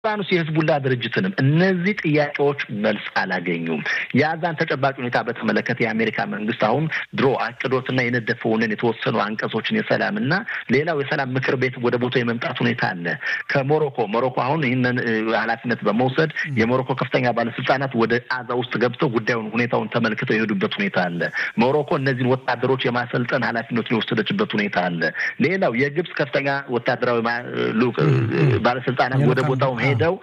ሊባኖስ የህዝቡላ ድርጅትንም እነዚህ ጥያቄዎች መልስ አላገኙም። የዛን ተጨባጭ ሁኔታ በተመለከተ የአሜሪካ መንግስት አሁን ድሮ አቅዶትና የነደፈውንን የተወሰኑ አንቀጾችን የሰላምና ሌላው የሰላም ምክር ቤት ወደ ቦታ የመምጣት ሁኔታ አለ። ከሞሮኮ ሞሮኮ አሁን ይህንን ኃላፊነት በመውሰድ የሞሮኮ ከፍተኛ ባለስልጣናት ወደ አዛ ውስጥ ገብተው ጉዳዩን ሁኔታውን ተመልክተው የሄዱበት ሁኔታ አለ። ሞሮኮ እነዚህን ወታደሮች የማሰልጠን ኃላፊነቱን የወሰደችበት ሁኔታ አለ። ሌላው የግብጽ ከፍተኛ ወታደራዊ ባለስልጣናት ወደ ቦታው ሄደው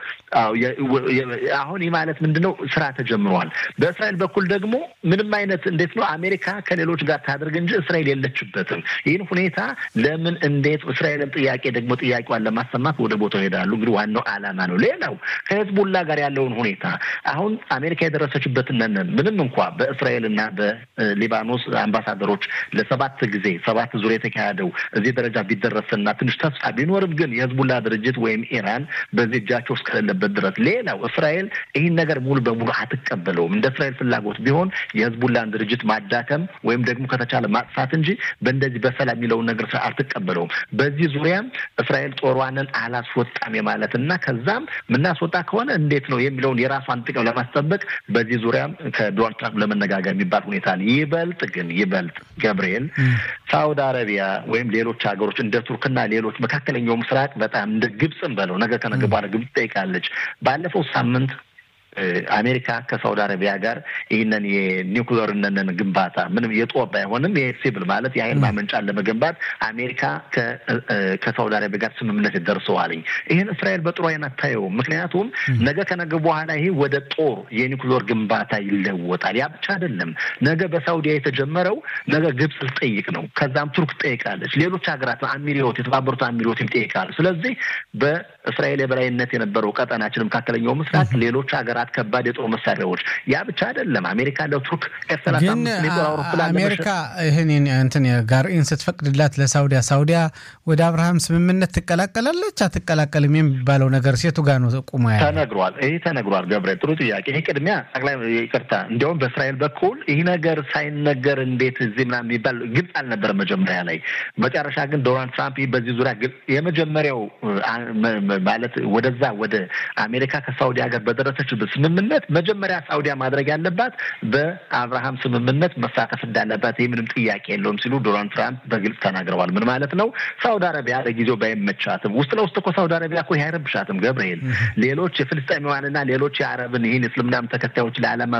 አሁን ይህ ማለት ምንድን ነው? ስራ ተጀምሯል። በእስራኤል በኩል ደግሞ ምንም አይነት እንዴት ነው አሜሪካ ከሌሎች ጋር ታደርግ እንጂ እስራኤል የለችበትም። ይህን ሁኔታ ለምን እንዴት እስራኤልን ጥያቄ ደግሞ ጥያቄዋን ለማሰማት ወደ ቦታው ይሄዳሉ። እንግዲህ ዋናው ዓላማ ነው። ሌላው ከህዝቡላ ጋር ያለውን ሁኔታ አሁን አሜሪካ የደረሰችበትን ነን ምንም እንኳ በእስራኤልና በሊባኖስ አምባሳደሮች ለሰባት ጊዜ ሰባት ዙር የተካሄደው እዚህ ደረጃ ቢደረስና ትንሽ ተስፋ ቢኖርም ግን የህዝቡላ ድርጅት ወይም ኢራን በዚህ እጃቸው እስከሌለበት ድረስ ሌላው እስራኤል ይህን ነገር ሙሉ በሙሉ አትቀበለውም። እንደ እስራኤል ፍላጎት ቢሆን የህዝቡላን ድርጅት ማዳከም ወይም ደግሞ ከተቻለ ማጥፋት እንጂ በእንደዚህ በሰላም የሚለውን ነገር አልትቀበለውም። በዚህ ዙሪያም እስራኤል ጦሯንን አላስወጣም የማለት እና ከዛም የምናስወጣ ከሆነ እንዴት ነው የሚለውን የራሷን ጥቅም ለማስጠበቅ በዚህ ዙሪያም ከዶናልድ ትራምፕ ለመነጋገር የሚባል ሁኔታ አለ። ይበልጥ ግን ይበልጥ ገብርኤል ሳውዲ አረቢያ ወይም ሌሎች ሀገሮች እንደ ቱርክና ሌሎች መካከለኛው ምስራቅ በጣም እንደ ግብፅም በለው ነገ ከነገ በኋላ ግብፅ ጠይቃለች። ባለፈው ሳምንት አሜሪካ ከሳውዲ አረቢያ ጋር ይህንን የኒውክሌር ነን ግንባታ ምንም የጦር ባይሆንም የሲቪል ማለት የኃይል ማመንጫን ለመገንባት አሜሪካ ከሳውዲ አረቢያ ጋር ስምምነት ደርሰዋልኝ። ይህን እስራኤል በጥሩ አይን አታየውም። ምክንያቱም ነገ ከነገ በኋላ ይሄ ወደ ጦር የኒውክሌር ግንባታ ይለወጣል። ያ ብቻ አይደለም። ነገ በሳውዲያ የተጀመረው ነገ ግብጽ ልጠይቅ ነው። ከዛም ቱርክ ትጠይቃለች። ሌሎች ሀገራት አሚሪዮት፣ የተባበሩት አሚሪዮት ይጠይቃሉ። ስለዚህ በእስራኤል የበላይነት የነበረው ቀጠናችን መካከለኛው ምስራቅ ሌሎች ሀገራት ከባድ የጦር መሳሪያዎች ያ ብቻ አይደለም። አሜሪካ ለቱርክ ኤፍ ሰላሳ አምስት የጦር አውሮፕላን አሜሪካ ይህን እንትን ጋርኢን ስትፈቅድላት ለሳውዲያ ሳውዲያ ወደ አብርሃም ስምምነት ትቀላቀላለች አትቀላቀልም የሚባለው ነገር ሴቱ ጋር ነው ቁሞ ያለ ተነግሯል። ይህ ተነግሯል። ገብርኤል ጥሩ ጥያቄ። ይሄ ቅድሚያ ጠቅላይ ይቅርታ፣ እንዲያውም በእስራኤል በኩል ይህ ነገር ሳይነገር እንዴት እዚህ ምናምን የሚባል ግልጽ አልነበረም መጀመሪያ ላይ። መጨረሻ ግን ዶናልድ ትራምፕ በዚህ ዙሪያ የመጀመሪያው ማለት ወደዛ ወደ አሜሪካ ከሳውዲያ ጋር በደረሰችበት ስምምነት መጀመሪያ ሳውዲያ ማድረግ ያለባት በአብርሃም ስምምነት መሳተፍ እንዳለባት ይህ ምንም ጥያቄ የለውም ሲሉ ዶናልድ ትራምፕ በግልጽ ተናግረዋል። ምን ማለት ነው? ሳውዲ አረቢያ ለጊዜው ባይመቻትም ውስጥ ለውስጥ እኮ ሳውዲ አረቢያ እኮ አይረብሻትም። ገብርኤል ሌሎች የፍልስጤማውያንና ሌሎች የአረብን ይህን እስልምናም ተከታዮች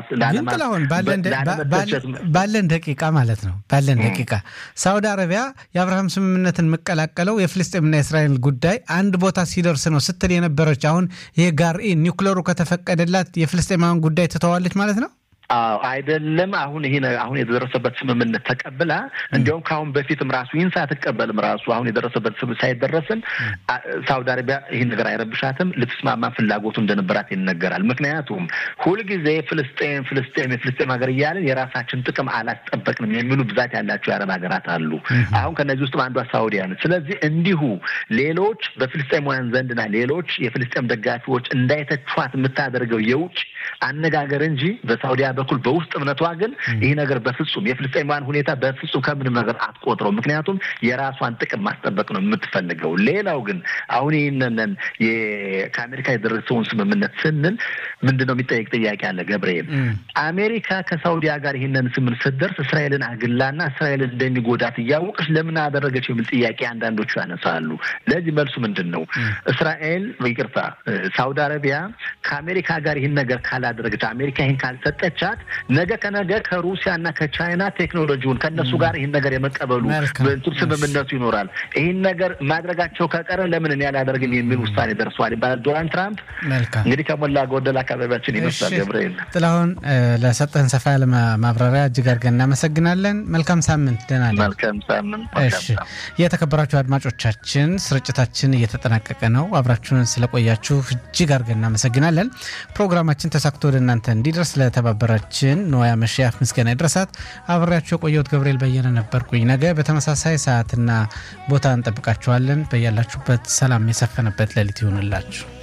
ባለን ደቂቃ ማለት ነው ባለን ደቂቃ ሳውዲ አረቢያ የአብርሃም ስምምነትን መቀላቀለው የፍልስጤምና የእስራኤል ጉዳይ አንድ ቦታ ሲደርስ ነው ስትል የነበረች አሁን ይሄ ጋርኢን ኒውክለሩ ከተፈቀደላት የፍልስጤማውያን ጉዳይ ትተዋለች ማለት ነው። አዎ አይደለም። አሁን ይሄ አሁን የደረሰበት ስምምነት ተቀብላ እንዲያውም ከአሁን በፊትም ራሱ ይህን ሳትቀበልም ራሱ አሁን የደረሰበት ሳይደረስም ሳውዲ አረቢያ ይህን ነገር አይረብሻትም፣ ልትስማማ ፍላጎቱ እንደነበራት ይነገራል። ምክንያቱም ሁልጊዜ ፍልስጤም ፍልስጤም የፍልስጤም ሀገር እያለን የራሳችን ጥቅም አላስጠበቅንም የሚሉ ብዛት ያላቸው የአረብ ሀገራት አሉ። አሁን ከነዚህ ውስጥም አንዷ ሳውዲያ ነች። ስለዚህ እንዲሁ ሌሎች በፍልስጤማውያን ዘንድና ሌሎች የፍልስጤም ደጋፊዎች እንዳይተቿት የምታደርገው የውጭ አነጋገር እንጂ በሳውዲያ በኩል በውስጥ እምነቷ ግን ይህ ነገር በፍጹም የፍልስጤማውያን ሁኔታ በፍጹም ከምንም ነገር አትቆጥረው። ምክንያቱም የራሷን ጥቅም ማስጠበቅ ነው የምትፈልገው። ሌላው ግን አሁን ይህንን ከአሜሪካ የደረሰውን ስምምነት ስንል ምንድን ነው የሚጠየቅ ጥያቄ አለ ገብርኤል። አሜሪካ ከሳውዲያ ጋር ይህንን ስምምነት ስትደርስ እስራኤልን አግላና እስራኤልን እንደሚጎዳት እያወቀች ለምን አደረገች የሚል ጥያቄ አንዳንዶቹ ያነሳሉ። ለዚህ መልሱ ምንድን ነው? እስራኤል ይቅርታ፣ ሳውዲ አረቢያ ከአሜሪካ ጋር ይህን ነገር ካላደረገች አሜሪካ ይህን ካልሰጠቻት ነገ ከነገ ከሩሲያና ከቻይና ቴክኖሎጂውን ከእነሱ ጋር ይህን ነገር የመቀበሉ ስምምነቱ ይኖራል። ይህን ነገር ማድረጋቸው ከቀረ ለምን እኔ አላደርግም የሚል ውሳኔ ደርሰዋል ይባላል። ዶናልድ ትራምፕ እንግዲህ ከሞላ ጎደል አካባቢያችን ይመስላል። ገብርኤል ጥላሁን፣ ለሰጠን ሰፋ ያለ ማብራሪያ እጅግ አድርገን እናመሰግናለን። መልካም ሳምንት። ደህና ነን። መልካም ሳምንት። እሺ፣ የተከበራችሁ አድማጮቻችን ስርጭታችን እየተጠናቀቀ ነው። አብራችሁን ስለቆያችሁ እጅግ አድርገን እናመሰግናለን። ፕሮግራማችን ተሳክቶ ወደ እናንተ እንዲደርስ ለተባበራችን ነዋያ መሸያፍ ምስጋና ይድረሳት። አብሬያችሁ የቆየሁት ገብርኤል በየነ ነበርኩኝ። ነገ በተመሳሳይ ሰዓትና ቦታ እንጠብቃችኋለን። በያላችሁበት ሰላም የሰፈነበት ሌሊት ይሁንላችሁ።